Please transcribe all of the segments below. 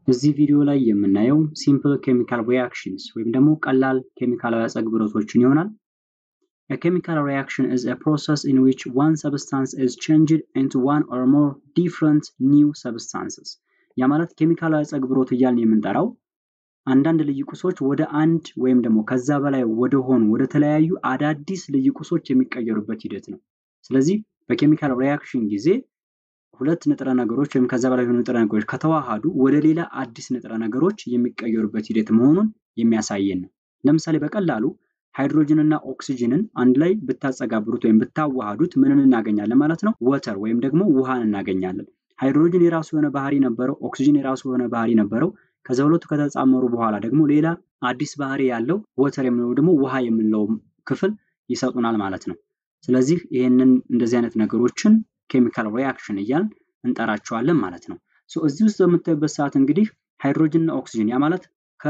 እዚህ ቪዲዮ ላይ የምናየው ሲምፕል ኬሚካል ሪያክሽንስ ወይም ደግሞ ቀላል ኬሚካላዊ አጸግብሮቶችን ይሆናል። A chemical reaction is a process in which one substance is changed into one or more different new substances. ያ ማለት ኬሚካላዊ አጸግብሮት እያልን የምንጠራው አንዳንድ ልዩ ቁሶች ወደ አንድ ወይም ደግሞ ከዛ በላይ ወደ ሆኑ ወደ ተለያዩ አዳዲስ ልዩ ቁሶች የሚቀየሩበት ሂደት ነው። ስለዚህ በኬሚካል ሪያክሽን ጊዜ ሁለት ንጥረ ነገሮች ወይም ከዛ በላይ የሆኑ ንጥረ ነገሮች ከተዋሃዱ ወደ ሌላ አዲስ ንጥረ ነገሮች የሚቀየሩበት ሂደት መሆኑን የሚያሳየን ነው። ለምሳሌ በቀላሉ ሃይድሮጅን እና ኦክሲጅንን አንድ ላይ ብታጸጋብሩት ወይም ብታዋሃዱት ምንን እናገኛለን ማለት ነው? ወተር ወይም ደግሞ ውሃን እናገኛለን። ሃይድሮጅን የራሱ የሆነ ባህሪ ነበረው፣ ኦክሲጅን የራሱ የሆነ ባህሪ ነበረው። ከዛ ሁለቱ ከተጻመሩ በኋላ ደግሞ ሌላ አዲስ ባህሪ ያለው ወተር የምንለው ደግሞ ውሃ የምንለው ክፍል ይሰጡናል ማለት ነው። ስለዚህ ይህንን እንደዚህ አይነት ነገሮችን ኬሚካል ሪያክሽን እያልን እንጠራቸዋለን ማለት ነው። እዚህ ውስጥ በምታዩበት ሰዓት እንግዲህ ሃይድሮጅን እና ኦክሲጅን ያ ማለት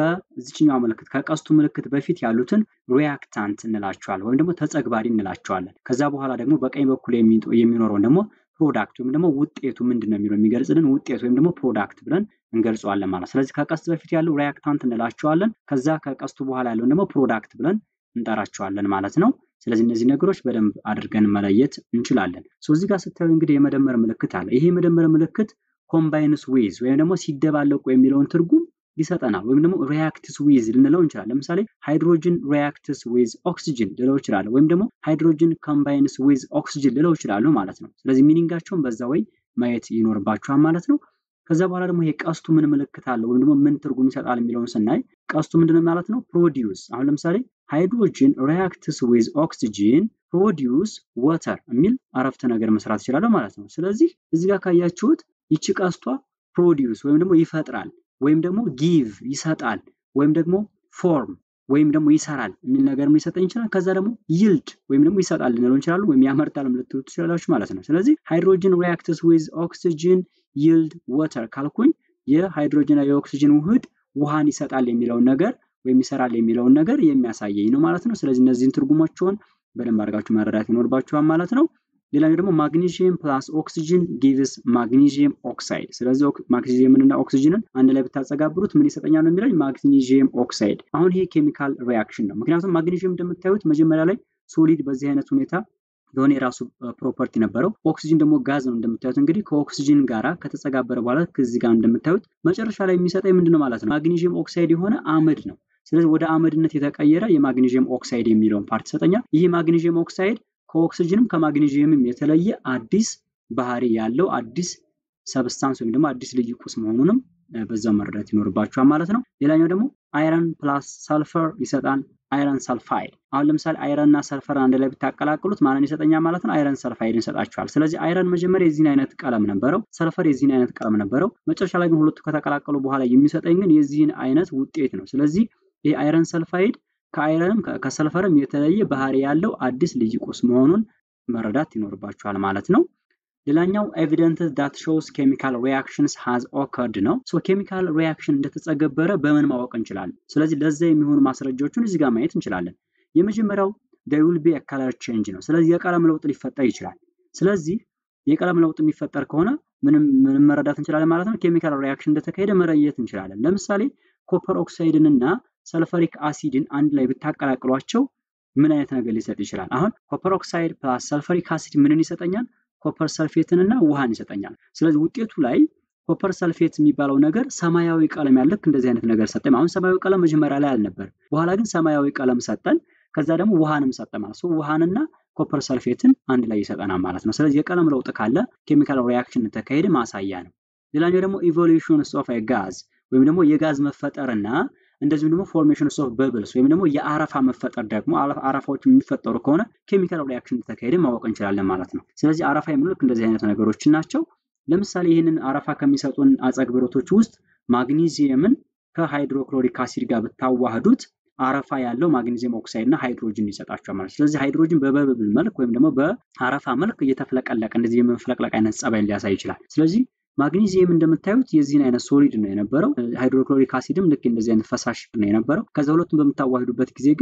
ከዚችኛው ምልክት ከቀስቱ ምልክት በፊት ያሉትን ሪያክታንት እንላቸዋለን ወይም ደግሞ ተጸግባሪ እንላቸዋለን። ከዛ በኋላ ደግሞ በቀኝ በኩል የሚኖረውን ደግሞ ፕሮዳክት ወይም ደግሞ ውጤቱ ምንድን ነው የሚለው የሚገልጽልን ውጤት ወይም ደግሞ ፕሮዳክት ብለን እንገልጸዋለን ማለት። ስለዚህ ከቀስት በፊት ያለው ሪያክታንት እንላቸዋለን። ከዛ ከቀስቱ በኋላ ያለውን ደግሞ ፕሮዳክት ብለን እንጠራቸዋለን ማለት ነው። ስለዚህ እነዚህ ነገሮች በደንብ አድርገን መለየት እንችላለን። እዚህ ጋር ስታዩ እንግዲህ የመደመር ምልክት አለ። ይሄ የመደመር ምልክት ኮምባይንስ ዊዝ ወይም ደግሞ ሲደባለቁ የሚለውን ትርጉም ይሰጠናል። ወይም ደግሞ ሪያክትስ ዊዝ ልንለው እንችላለን። ለምሳሌ ሃይድሮጅን ሪያክትስ ዊዝ ኦክሲጅን ልለው እችላለሁ፣ ወይም ደግሞ ሃይድሮጅን ኮምባይንስ ዊዝ ኦክሲጅን ልለው እችላለሁ ማለት ነው። ስለዚህ ሚኒንጋቸውን በዛ ወይ ማየት ይኖርባችኋል ማለት ነው። ከዛ በኋላ ደግሞ ይሄ ቀስቱ ምን ምልክት አለው ወይም ደግሞ ምን ትርጉም ይሰጣል የሚለውን ስናይ ቀስቱ ምንድነው ማለት ነው? ፕሮዲውስ አሁን ለምሳሌ ሃይድሮጅን ሪያክትስ ዊዝ ኦክሲጅን ፕሮዲውስ ወተር የሚል አረፍተ ነገር መስራት ይችላለሁ ማለት ነው። ስለዚህ እዚህ ጋር ካያችሁት ይቺ ቀስቷ ፕሮዲውስ ወይም ደግሞ ይፈጥራል ወይም ደግሞ ጊቭ ይሰጣል ወይም ደግሞ ፎርም ወይም ደግሞ ይሰራል የሚል ነገር ሊሰጠኝ ይችላል። ከዛ ደግሞ ይልድ ወይም ደግሞ ይሰጣል ልንለው እንችላለን፣ ወይም ያመርታል ልትሉ ትችላላችሁ ማለት ነው። ስለዚህ ሃይድሮጅን ሪያክትስ ዊዝ ኦክሲጅን ይልድ ወተር ካልኩኝ የሃይድሮጅንና የኦክሲጅን ውህድ ውሃን ይሰጣል የሚለውን ነገር ወይም ይሰራል የሚለውን ነገር የሚያሳየኝ ነው ማለት ነው። ስለዚህ እነዚህን ትርጉሞችን በደንብ አድርጋችሁ መረዳት ይኖርባችኋል ማለት ነው። ሌላኛው ደግሞ ማግኒዥየም ፕላስ ኦክሲጅን ጊቭስ ማግኒዥየም ኦክሳይድ። ስለዚህ ማግኒዥየምንና ኦክሲጅንን አንድ ላይ ብታጸጋብሩት ምን ይሰጠኛል ነው የሚለኝ ማግኒዥየም ኦክሳይድ። አሁን ይሄ ኬሚካል ሪያክሽን ነው። ምክንያቱም ማግኒዥየም እንደምታዩት መጀመሪያ ላይ ሶሊድ በዚህ አይነት ሁኔታ የሆነ የራሱ ፕሮፐርቲ ነበረው። ኦክሲጅን ደግሞ ጋዝ ነው እንደምታዩት። እንግዲህ ከኦክሲጅን ጋራ ከተጸጋበረ በኋላ ከዚህ ጋር እንደምታዩት መጨረሻ ላይ የሚሰጠኝ ምንድን ነው ማለት ነው ማግኒዥየም ኦክሳይድ የሆነ አመድ ነው። ስለዚህ ወደ አመድነት የተቀየረ የማግኒዥየም ኦክሳይድ የሚለውን ፓርት ይሰጠኛል። ይህ ማግኒዥየም ኦክሳይድ ከኦክሲጅንም ከማግኒዥየምም የተለየ አዲስ ባህሪ ያለው አዲስ ሰብስታንስ ወይም ደግሞ አዲስ ልዩ ቁስ መሆኑንም በዛው መረዳት ይኖርባቸዋል ማለት ነው። ሌላኛው ደግሞ አይረን ፕላስ ሰልፈር ይሰጣል። አይረን ሰልፋይድ። አሁን ለምሳሌ አይረን እና ሰልፈር አንድ ላይ ብታቀላቅሉት ማንን ይሰጠኛል ማለት ነው? አይረን ሰልፋይድን ይሰጣቸዋል። ስለዚህ አይረን መጀመሪያ የዚህን አይነት ቀለም ነበረው፣ ሰልፈር የዚህን አይነት ቀለም ነበረው። መጨረሻ ላይ ግን ሁለቱ ከተቀላቀሉ በኋላ የሚሰጠኝ ግን የዚህን አይነት ውጤት ነው። ስለዚህ ይህ አይረን ሰልፋይድ ከአይረንም ከሰልፈርም የተለየ ባህሪ ያለው አዲስ ልዩ ቁስ መሆኑን መረዳት ይኖርባችኋል ማለት ነው። ሌላኛው ኤቪደንስ ዳት ሾውስ ኬሚካል ሪያክሽንስ ሃዝ ኦከርድ ነው። ሶ ኬሚካል ሪያክሽን እንደተጸገበረ በምን ማወቅ እንችላለን? ስለዚህ ለዛ የሚሆኑ ማስረጃዎችን እዚህ ጋር ማየት እንችላለን። የመጀመሪያው there will be a color change ነው። ስለዚህ የቀለም ለውጥ ሊፈጠር ይችላል። ስለዚህ የቀለም ለውጥ የሚፈጠር ከሆነ ምንም ምንም መረዳት እንችላለን ማለት ነው። ኬሚካል ሪያክሽን እንደተካሄደ መረየት እንችላለን። ለምሳሌ ኮፐር ኦክሳይድን እና ሰልፈሪክ አሲድን አንድ ላይ ብታቀላቅሏቸው ምን አይነት ነገር ሊሰጥ ይችላል? አሁን ኮፐር ኦክሳይድ ፕላስ ሰልፈሪክ አሲድ ምንን ይሰጠኛል? ኮፐር ሰልፌትን እና ውሃን ይሰጠኛል። ስለዚህ ውጤቱ ላይ ኮፐር ሰልፌት የሚባለው ነገር ሰማያዊ ቀለም ያለክ እንደዚህ አይነት ነገር ሰጠን። አሁን ሰማያዊ ቀለም መጀመሪያ ላይ አልነበር፣ በኋላ ግን ሰማያዊ ቀለም ሰጠን። ከዛ ደግሞ ውሃንም ሰጠ ማለት ነው። ውሃንና ኮፐር ሰልፌትን አንድ ላይ ይሰጠናል ማለት ነው። ስለዚህ የቀለም ለውጥ ካለ ኬሚካል ሪያክሽን ተካሄደ ማሳያ ነው። ሌላኛው ደግሞ ኢቮሉሽንስ ኦፍ ጋዝ ወይም ደግሞ የጋዝ መፈጠርና እንደዚሁም ደግሞ ፎርሜሽንስ ኦፍ በብልስ ወይም ደግሞ የአረፋ መፈጠር ደግሞ አረፋዎች የሚፈጠሩ ከሆነ ኬሚካል ሪያክሽን ተካሄደ ማወቅ እንችላለን ማለት ነው። ስለዚህ አረፋ የሚሉት እንደዚህ አይነት ነገሮችን ናቸው። ለምሳሌ ይህንን አረፋ ከሚሰጡን አጸግብሮቶች ውስጥ ማግኒዚየምን ከሃይድሮክሎሪክ አሲድ ጋር ብታዋህዱት አረፋ ያለው ማግኒዚየም ኦክሳይድ እና ሃይድሮጅን ይሰጣቸዋል ማለት ስለዚህ ሃይድሮጅን በበብል መልክ ወይም ደግሞ በአረፋ መልክ እየተፍለቀለቀ እንደዚህ የመፍለቅለቅ አይነት ጸባይን ሊያሳይ ይችላል። ስለዚህ ማግኒዚየም እንደምታዩት የዚህን አይነት ሶሊድ ነው የነበረው። ሃይድሮክሎሪክ አሲድም ልክ እንደዚህ አይነት ፈሳሽ ነው የነበረው። ከዛ ሁለቱም በምታዋሂዱበት ጊዜ ግን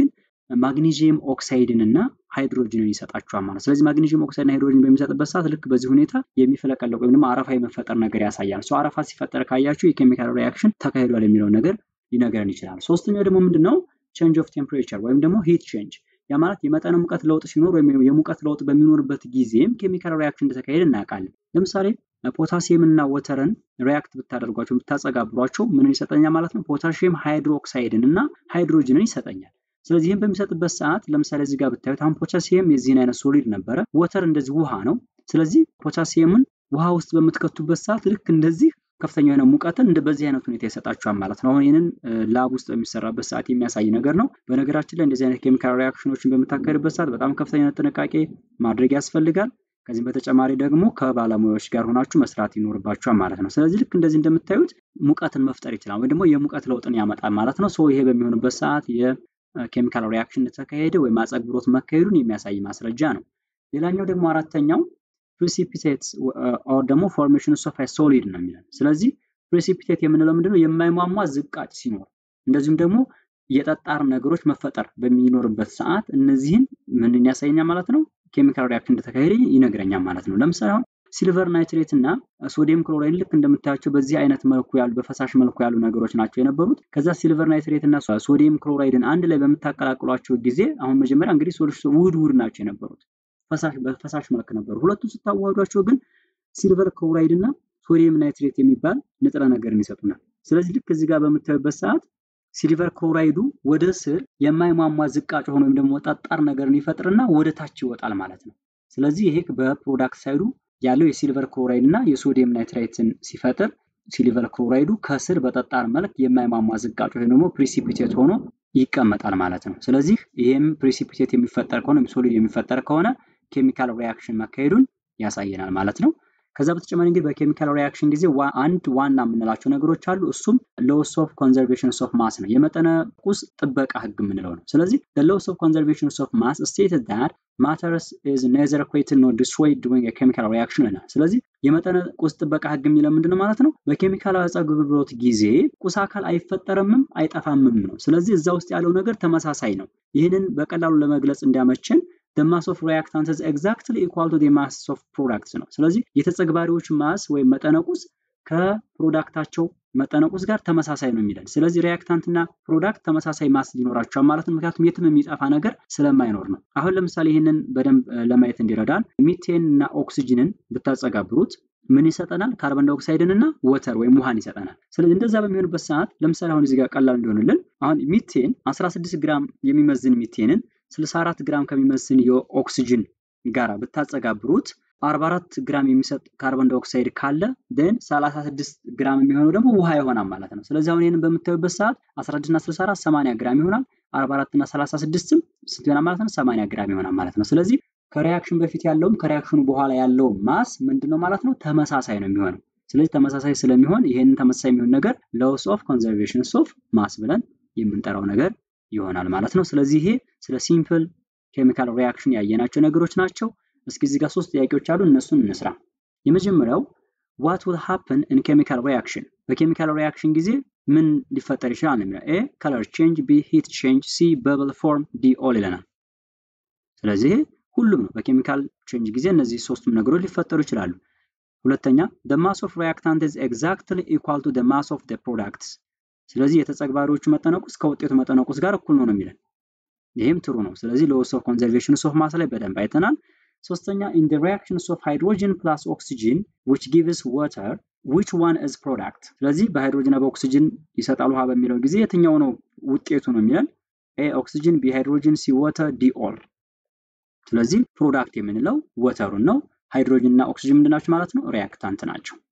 ማግኒዥየም ኦክሳይድን እና ሃይድሮጅንን ይሰጣቸዋል ማለት ስለዚህ ማግኒዥየም ኦክሳይድን ሃይድሮጅን በሚሰጥበት ሰዓት ልክ በዚህ ሁኔታ የሚፈለቀለቅ ወይም ደግሞ አረፋ የመፈጠር ነገር ያሳያል። ሰው አረፋ ሲፈጠር ካያችሁ የኬሚካል ሪያክሽን ተካሂዷል የሚለው ነገር ሊነገረን ይችላል። ሶስተኛው ደግሞ ምንድን ነው? ቼንጅ ኦፍ ቴምፕሬቸር ወይም ደግሞ ሂት ቼንጅ ያ ማለት የመጠነ ሙቀት ለውጥ ሲኖር ወይም የሙቀት ለውጥ በሚኖርበት ጊዜም ኬሚካል ሪያክሽን እንደተካሄደ እናውቃለን። ለምሳሌ ፖታሲየም እና ወተርን ሪያክት ብታደርጓቸው ብታጸጋብሯቸው ምንን ይሰጠኛል ማለት ነው? ፖታሲየም ሃይድሮክሳይድን እና ሃይድሮጅንን ይሰጠኛል። ስለዚህ ይህም በሚሰጥበት ሰዓት ለምሳሌ እዚህ ጋር ብታዩት አሁን ፖታሲየም የዚህን አይነት ሶሊድ ነበረ፣ ወተር እንደዚህ ውሃ ነው። ስለዚህ ፖታሲየምን ውሃ ውስጥ በምትከቱበት ሰዓት ልክ እንደዚህ ከፍተኛ የሆነ ሙቀትን እንደ በዚህ አይነት ሁኔታ ይሰጣቸዋል ማለት ነው። አሁን ይህንን ላብ ውስጥ በሚሰራበት ሰዓት የሚያሳይ ነገር ነው። በነገራችን ላይ እንደዚህ አይነት ኬሚካል ሪያክሽኖችን በምታካሄድበት ሰዓት በጣም ከፍተኛ ጥንቃቄ ማድረግ ያስፈልጋል። ከዚህም በተጨማሪ ደግሞ ከባለሙያዎች ጋር ሆናችሁ መስራት ይኖርባችኋል ማለት ነው። ስለዚህ ልክ እንደዚህ እንደምታዩት ሙቀትን መፍጠር ይችላል ወይም ደግሞ የሙቀት ለውጥን ያመጣል ማለት ነው። ይሄ በሚሆንበት ሰዓት የኬሚካል ሪያክሽን እንደተካሄደ ወይም አጸግብሮት መካሄዱን የሚያሳይ ማስረጃ ነው። ሌላኛው ደግሞ አራተኛው ፕሪሲፒቴትስ ኦር ደግሞ ፎርሜሽንስ ኦፍ ሶሊድ ነው የሚለን። ስለዚህ ፕሪሲፒቴት የምንለው ምንድነው? የማይሟሟ ዝቃጭ ሲኖር እንደዚሁም ደግሞ የጠጣር ነገሮች መፈጠር በሚኖርበት ሰዓት እነዚህን ምንን ያሳየኛል ማለት ነው? ኬሚካል ሪያክሽን እንደተካሄደ ይነግረኛል ማለት ነው። ለምሳሌ አሁን ሲልቨር ናይትሬት እና ሶዲየም ክሎራይድ ልክ እንደምታያቸው በዚህ አይነት መልኩ ያሉ በፈሳሽ መልኩ ያሉ ነገሮች ናቸው የነበሩት። ከዛ ሲልቨር ናይትሬት እና ሶዲየም ክሎራይድን አንድ ላይ በምታቀላቅሏቸው ጊዜ አሁን መጀመሪያ እንግዲህ ውህድ ውህድ ናቸው የነበሩት በፈሳሽ መልክ ነበሩ። ሁለቱን ስታዋህዷቸው ግን ሲልቨር ክሎራይድ እና ሶዲየም ናይትሬት የሚባል ንጥረ ነገርን ይሰጡናል። ስለዚህ ልክ እዚህ ጋር በምታዩበት ሰዓት ሲልቨር ክሎራይዱ ወደ ስር የማይሟሟ ዝቃጭ ሆኖ ወይም ደግሞ ጠጣር ነገርን ይፈጥርና ወደ ታች ይወጣል ማለት ነው። ስለዚህ ይሄ በፕሮዳክት ሳይዱ ያለው የሲልቨር ክሎራይድ እና የሶዲየም ናይትሬትን ሲፈጥር ሲልቨር ክሎራይዱ ከስር በጠጣር መልክ የማይሟሟ ዝቃጭ ወይም ደግሞ ፕሪሲፒቴት ሆኖ ይቀመጣል ማለት ነው። ስለዚህ ይህም ፕሪሲፒቴት የሚፈጠር ከሆነ ሶሊድ የሚፈጠር ከሆነ ኬሚካል ሪያክሽን መካሄዱን ያሳየናል ማለት ነው። ከዛ በተጨማሪ እንግዲህ በኬሚካል ሪያክሽን ጊዜ አንድ ዋና የምንላቸው ነገሮች አሉ። እሱም ሎስ ኦፍ ኮንዘርቬሽን ኦፍ ማስ ነው፣ የመጠነ ቁስ ጥበቃ ህግ የምንለው ነው። ስለዚህ ሎስ ኦፍ ኮንዘርቬሽን ኦፍ ማስ ስቴትድ ዳት ማተርስ ኢዝ ኔዘር ኩዌትድ ኖር ዲስትሮይድ ዱሪንግ ኬሚካል ሪያክሽን ይላል። ስለዚህ የመጠነ ቁስ ጥበቃ ህግ የሚለው ምንድነው ማለት ነው? በኬሚካል አጸግብሮት ጊዜ ቁስ አካል አይፈጠርምም አይጠፋምም ነው። ስለዚህ እዛ ውስጥ ያለው ነገር ተመሳሳይ ነው። ይህንን በቀላሉ ለመግለጽ እንዲያመችን the mass of reactant is exactly equal to the mass of products ነው። ስለዚህ የተጸግባሪዎች ማስ ወይም መጠነቁስ ከፕሮዳክታቸው መጠነቁስ ጋር ተመሳሳይ ነው የሚለን። ስለዚህ ሪያክታንት እና ፕሮዳክት ተመሳሳይ ማስ ሊኖራቸዋል ማለት ነው። ምክንያቱም የትም የሚጠፋ ነገር ስለማይኖር ነው። አሁን ለምሳሌ ይህንን በደንብ ለማየት እንዲረዳን ሚቴን እና ኦክሲጅንን ብታጸጋብሩት ምን ይሰጠናል? ካርበን ዳይኦክሳይድን እና ወተር ወይም ውሃን ይሰጠናል። ስለዚህ እንደዛ በሚሆንበት ሰዓት ለምሳሌ አሁን እዚህ ጋር ቀላል እንዲሆንልን አሁን ሚቴን 16 ግራም የሚመዝን ሚቴንን 64 ግራም ከሚመስል የኦክሲጅን ጋር ብታጸጋብሩት 44 ግራም የሚሰጥ ካርቦን ዳይኦክሳይድ ካለ ደን 36 ግራም የሚሆነው ደግሞ ውሃ ይሆናል ማለት ነው። ስለዚህ አሁን ይህንን በምታዩበት ሰዓት 11 እና 64 80 ግራም ይሆናል። 44 እና 36ም ስንት ይሆናል ማለት ነው? 80 ግራም ይሆናል ማለት ነው። ስለዚህ ከሪያክሽን በፊት ያለውም ከሪያክሽኑ በኋላ ያለው ማስ ምንድነው ማለት ነው? ተመሳሳይ ነው የሚሆነው። ስለዚህ ተመሳሳይ ስለሚሆን ይህንን ተመሳሳይ የሚሆን ነገር ሎስ ኦፍ ኮንዘርቬሽን ኦፍ ማስ ብለን የምንጠራው ነገር ይሆናል ማለት ነው። ስለዚህ ይሄ ስለ ሲምፕል ኬሚካል ሪያክሽን ያየናቸው ነገሮች ናቸው። እስኪ እዚህ ጋር ሶስት ጥያቄዎች አሉ፣ እነሱን እንስራ። የመጀመሪያው ዋት ዊል ሃፕን ኢን ኬሚካል ሪያክሽን፣ በኬሚካል ሪያክሽን ጊዜ ምን ሊፈጠር ይችላል ነው የሚለው። ኤ ከለር ቼንጅ፣ ቢ ሂት ቼንጅ፣ ሲ በብል ፎርም፣ ዲ ኦል ይለናል። ስለዚህ ሁሉም ነው። በኬሚካል ቼንጅ ጊዜ እነዚህ ሶስቱም ነገሮች ሊፈጠሩ ይችላሉ። ሁለተኛ the mass of reactant is exactly equal to the mass of the products ስለዚህ የተጸግባሪዎቹ መጠነቁስ ከውጤቱ መጠነቁስ ጋር እኩል ነው ነው የሚለን። ይህም ትሩ ነው። ስለዚህ ሎስ ኦፍ ኮንዘርቬሽን ኦፍ ማስ ላይ በደንብ አይተናል። ሶስተኛ in the reactions of hydrogen plus oxygen which gives water which one is product ስለዚህ በሃይድሮጅን እና በኦክሲጅን ይሰጣል ውሃ በሚለው ጊዜ የትኛው ነው ውጤቱ ነው የሚለን። ኤ ኦክሲጅን፣ ቢ ሃይድሮጅን፣ ሲ ወተር፣ ዲ ኦል። ስለዚህ ፕሮዳክት የምንለው ወተሩን ነው። ሃይድሮጅን እና ኦክሲጅን ምንድን ናቸው ማለት ነው? ሪያክታንት ናቸው።